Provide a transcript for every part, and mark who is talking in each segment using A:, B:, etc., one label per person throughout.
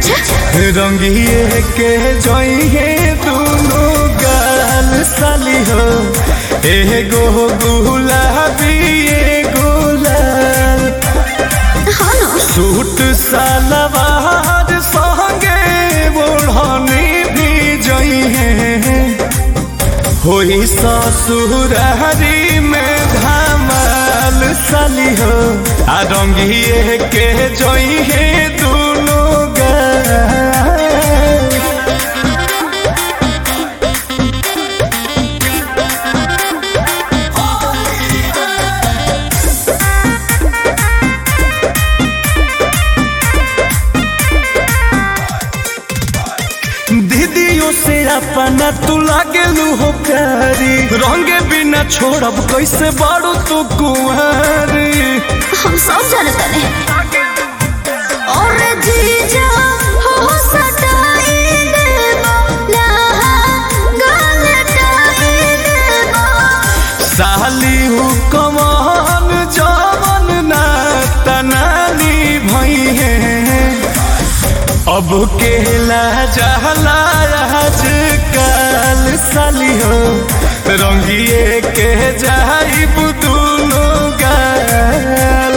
A: अच्छा
B: रंगिए के जइहे दुनो गाल साली हो एगो गुलाबी एगो लाल
A: हाँ ना
B: सूट सलवार संगे ओढ़नी भी जइहे होई ससुरारी में धमाल साली हो आ रंगिए के जइहे दुनो गाल दीदियों से अपना तू लागेलू हो प्यारी रंगे बिना छोड़ब कैसे बाड़ू तू कुंवारी
A: हम सब जानते हैं और जीजा हो सटाई देबो लहा गलटाई देबो
B: साली हु कमान जवन ना तनानी भई है अब केला जहला आज काल साली हो रंगिए के जाइब दुनो गाल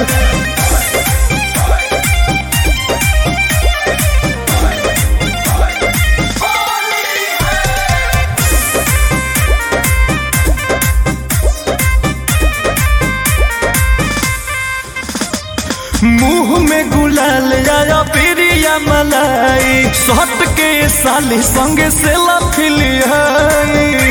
B: मुंह में गुलाल आया प्रिया मलाई सट के साली संगे से लफिलियाई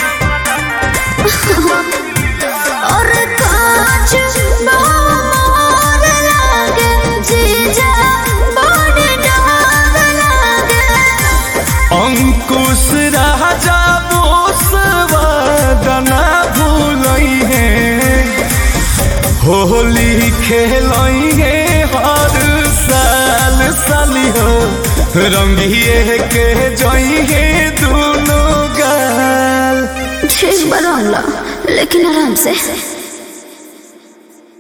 A: और कांच मोर लागे जीजा बड़ डाग लागे
B: अंकुश राजा बोसवादना भूलई है होली खेलई है हर साल साली हो रंगिए के जई है दोनों गाल
A: ठीक बदल लेकिन आराम से